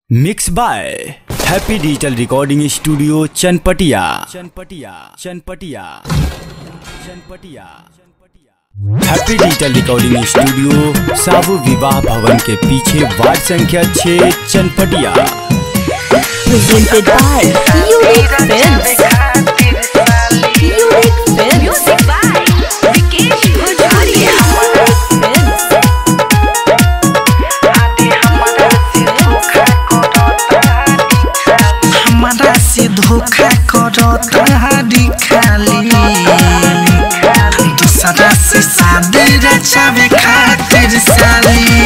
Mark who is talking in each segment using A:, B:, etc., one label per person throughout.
A: Mix by Happy Digital Recording Studio Chanpatia Chanpatia Chanpatia Chanpatia Happy Digital Recording Studio साबु विवाह भवन के पीछे वार्ड संख्या 6 Chanpatia
B: presented by Unique Films. Unique Films. Music by Vikesh Bhojpuria. Films.
C: हमारा से धोखा करता हरी खाली दूसरा से शादी रचावे खातिर साली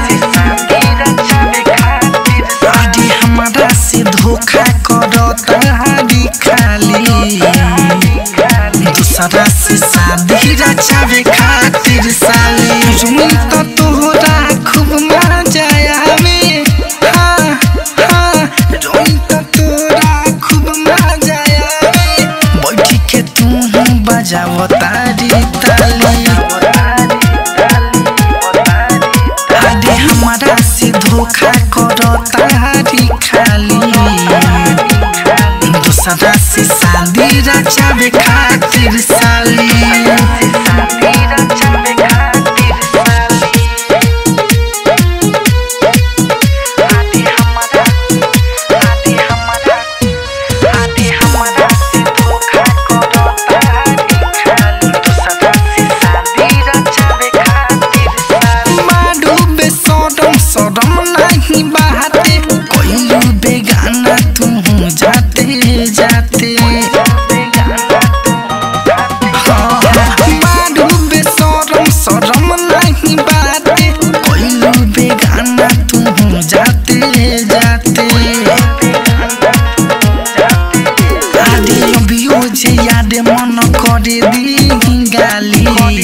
C: अरे हमारा से धोखा करता हरी खाली दूसरा से शादी रचावे खातिर साली रुई तो तोहरा खूब मजा आवे हाँ हाँ रुई तो तोरा खूब मजा आवे बैठी के तू बजाव तारी ताली अरे हमारा से धोखा करता हरी खाली दूसरा से शादी रचावे खातिर साली माडू बेसरम सरम नहीं बहाते कोइलू बेगाना तू जाते जाते हाँ, माडू बेसरम सरम नहीं बहाते कोइलू बेगाना तू जाते जाते आदि अभियो जे याद मन करे दी गाली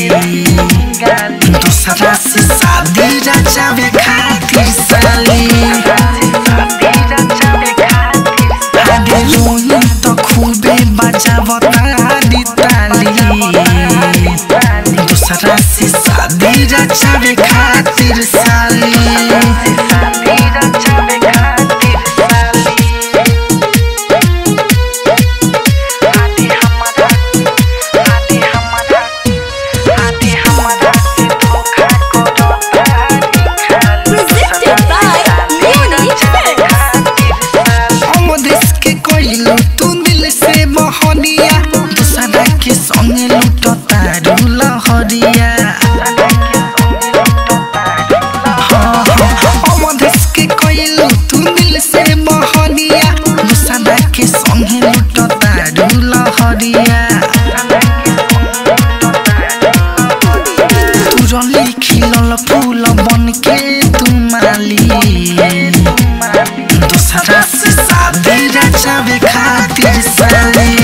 C: दूसरा से शादी रचावे खातिर साली आगे रोई तो खूबे बजावत आदि ताली दूसरा से शादी रचावे खातिर साली
B: Presented by Unique Films.
C: अमदेश के कोइलू तू दिल से बहरिया दूसरा के संग लूट तारू लहरिया हाँ, हाँ, अमदेश के कोइलू तू दिल से बहरिया दूसरा के संग लूट तारू लहरिया तुरली खिलल फूल बन के तू माली दूसरा से शादी रचावे खातिर साली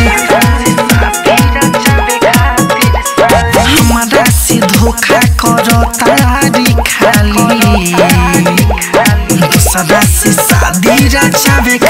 C: हमारा से धोखा करता हरी खाली दूसरा से शादी रचावे